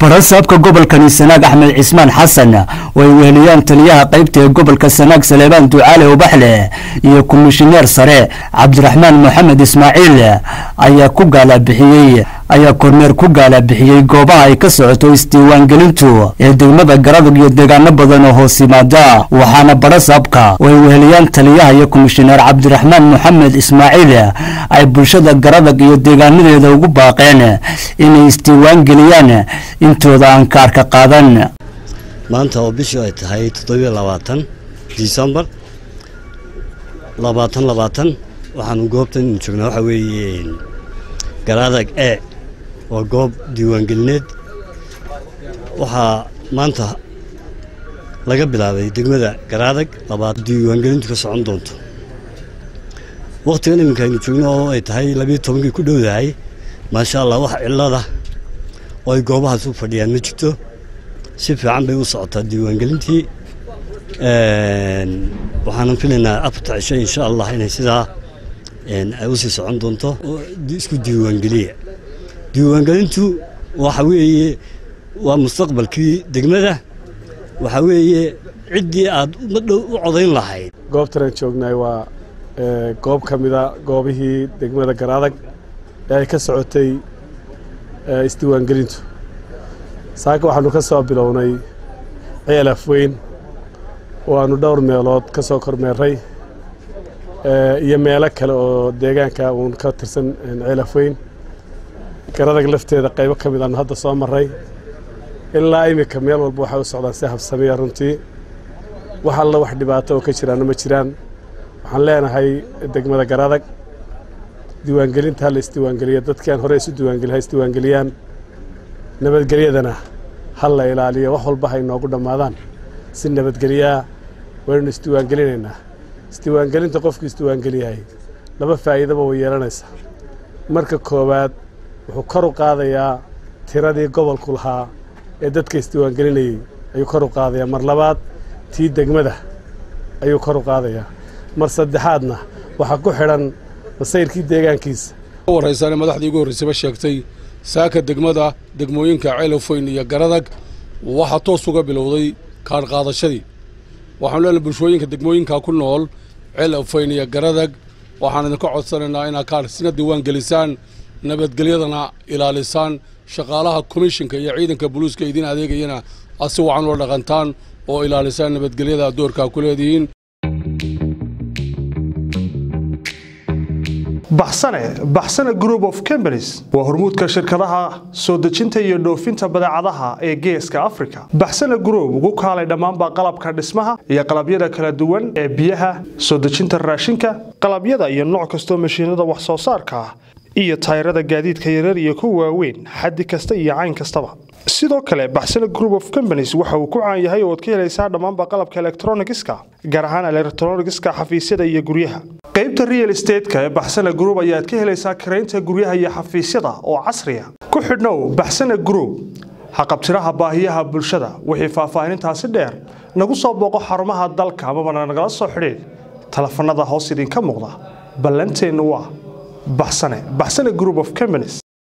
barasaabka gobolkani sanaag axmed cismaan xasan oo ay weheliyaan taliyaha qaybta ee gobolka sanaag saleebaan ducaale ubaxle iyo komishineer sare cabdiraxmaan moxamed ismaaciil ayaa ku gaalabixiyey ayaa kormeer ku gaalabixiyey goobaha ay ka socoto isdiiwaangelintu ee degmada garadag iyo deegaano badan oo hoos yimaada waxaana barasaabka oo ay weheliyaan taliyaha iyo komishineer cabdiraxmaan moxamed ismaaciil ay bulshada garadag iyo deegaanadeeda ugu baaqeen inay isdiiwaangeliyaan intooda aan kaarka qaadan maanta oo bishii ay tahay toddobiyo labaatan disembar labaatan labaatan waxaanu goobtan joognaa waxaa weeye garaadag e waa goob diiwaangelineed waxaa maanta laga bilaabay degmada garaadag labaad diiwaangelintu ka socon doonto wakhtigan iminka aynu joogno oo ay tahay labiyo tobankii ku dhowdahay maasha allah wax cilada oo ay goobahaas u fadhiyaan ma jirto si fiican bay u socotaa diiwaangelintii waxaanan filaynaa afarta cisho insha allah inay sidaa ay usii socon doonto isku diiwaangeliya diiwaangelintu waxa weeye waa mustaqbalkii degmada waxa weeye ciddii aad madhow u codayn lahayd goobtanaan joognaay waa goob ka mida goobihii degmada garaadag ee ay ka socotay isdiiwaangelintu saaka waxaanu ka soo bilownay ceelaf weyn oo aanu dhowr meelood ka soo kormeerray iyo meelo kale oo deegaanka uun ka tirsan ceelaf weyn garadag lafteeda qaybo ka mid aanu hadda soo marray ilaa iminka meel walba waxay u socdaan si habsamiya runtii wax alla wax dhibaato oo ka jiraanna ma jiraan waxaan leenahay degmada garadag diiwaangelinta hala isdiiwaangeliya dadkii aan hore isu diiwaangeli ha isdiiwaangeliyaan nabadgelyadana ha la ilaaliyo wax walba ha inoogu dhammaadaan si nabadgelyaa waynu isdiiwaangelinaynaa isdiiwaangelinta qofkii isdiiwaangeliyahay laba faa'iidaba way yeelanaysaa marka koowaad wuxuu kor u qaadayaa tiradii gobolku lahaa ee dadka isdiiwaangelinayey ayuu kor u qaadayaa mar labaad tii degmada ayuu kor u qaadayaa mar saddexaadna waxaa ku xidhan masayrkii deegaankiisa waraysaane madaxdii ugu horraysayba sheegtay saaka degmada degmooyinka ceelofoyn iyo garadag waxaa toos uga bilowday kaadh qaadashadii waxaanu leenahay bulshooyinka degmooyinka ku nool ceelofoyn iyo garadag waxaan idinka codsanaynaa inaad kaadh sina diiwaan gelisaan nabadgelyadana ilaalisaan shaqaalaha komishinka iyo ciidanka buluuska idiin adeegayana aad si wacan ula dhaqantaan oo ilaalisaan nabadgelyada doorkaa ku leedihiin baxsane baxsane group of companies waa hormuudka shirkadaha soo dejinta iyo dhoofinta badeecadaha ee geeska africa baxsane group ugu kaalay dhammaanba qalabka dhismaha iyo qalabyada kala duwan ee biyaha soo dejinta raashinka qalabyada iyo nooc kastoo mashiinada wax soo saarka ah iyo tayrada gaadiidka yarar iyo kuwa waaweyn xaddi kasta iyo cayn kastaba sidoo kale baxsane group of companies waxa uu ku caan yahay oo ad ka helaysaa dhammaanba qalabka elektronigiska gaar ahaan elektronigiska xafiisyada iyo guryaha qaybta real estateska ee baxsane group ayaad ka helaysaa karaynta guryaha iyo xafiisyada oo casriya ku xidhnow baxsane group haqabtiraha baahiyaha bulshada wixii faahfaahinintaasi dheer nagu soo booqo xarumaha dalka amabana nagala soo xidhiid telefanada hoos idinka muuqda ballanteennu waa baxsane baxsane group of companies